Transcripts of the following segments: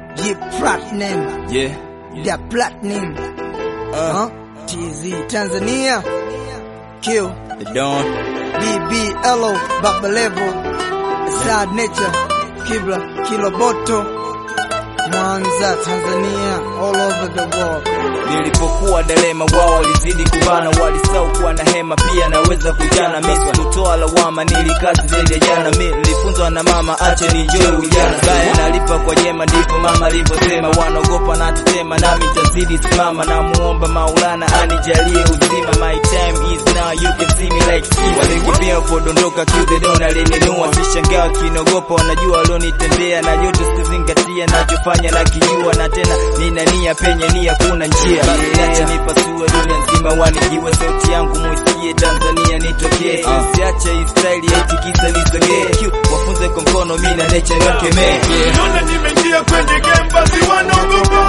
Ye platinum, Yeah. the platinum. Uh, Huh? TZ Tanzania. Kill. the Dawn. BBLO, Baba Level. Sad Nature. Kibla, Kiloboto. Mwanza, Tanzania. All over the world. Nilipokuwa Delema wao walizidi kubana, walisahau kuwa na hema pia naweza kujana. Mimi kutoa lawama, nilikazi zaidi ya jana. Mimi nilifunzwa na mama, acha nijoe ujana. Baya nalipa kwa jema, ndipo mama alivyosema. Wanaogopa na tutema, nami tazidi simama. Na muomba Maulana anijalie uzima. My time is now, you can see me like Steve. Walikimbia podondoka kiude dona alininua, sishangaa kinogopa, wanajua walionitendea na yote sizingatia, nachofanya na kijua, na tena nina nia penye nia kuna njia Niache nipasue dunia nzima wanijiwe sauti yangu muisikie Tanzania nitokee Siache hii style eti kisa nisogee Q, wafunze kwa mkono mimi na nature nikemee Naona nimeingia kwenye game basi wanaogopa.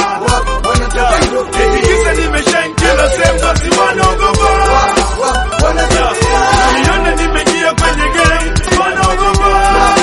Eti kisa nimeshine kila sehemu basi wanaogopa. Naona nimeingia kwenye game wanaogopa.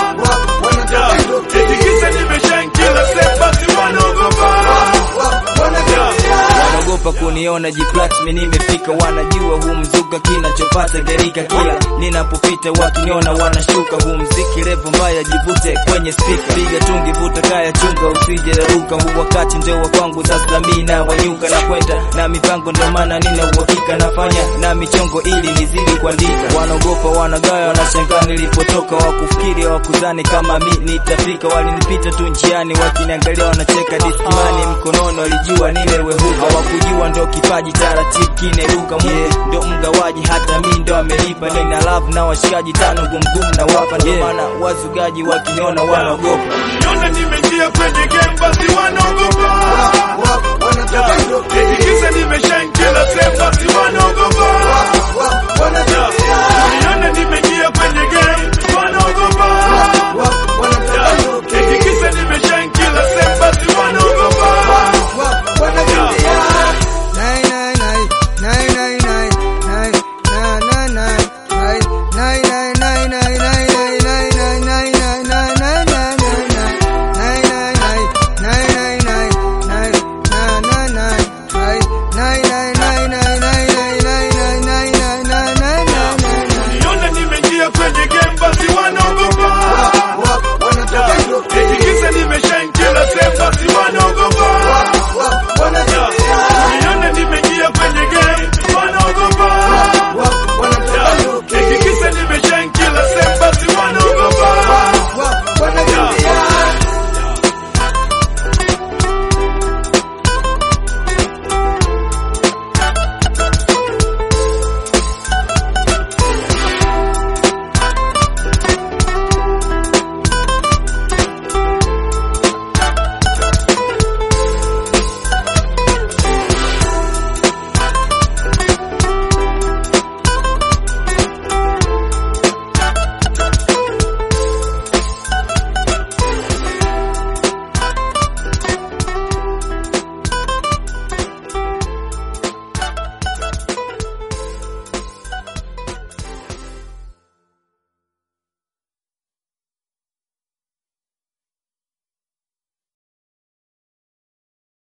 Eti kisa nimeshine kila sehemu basi wanaogopa. wanaogopa kuniona jiplat mi nimefika wanajua huu mzuka kinachopata garika kila ninapopita wakiniona wanashuka huu mziki revo mbaya jivute kwenye spika piga tungi vuta kaya chunga usije raruka huu wakati ndio wa kwangu sasa mi na wanyuka na kwenda na mipango ndio maana nina uhakika nafanya na michongo ili nizidi kuandika wanaogopa wanagaya wanashangaa nilipotoka wakufikiri wakuzani kama mi nitafika walinipita tu njiani wakiniangalia wanacheka disimani mkononi walijua nimewehuka hawakujua ndo kipaji taratibu kineruka yeah. ndo mgawaji hata mi ndo amelipa nina love na washikaji tano gumgum na wapa ndo maana wazugaji wakiniona wanaogopa Naona nimeingia kwenye game basi wanaogopa. Eti kisa nimeshine kila sehemu basi wanaogopa.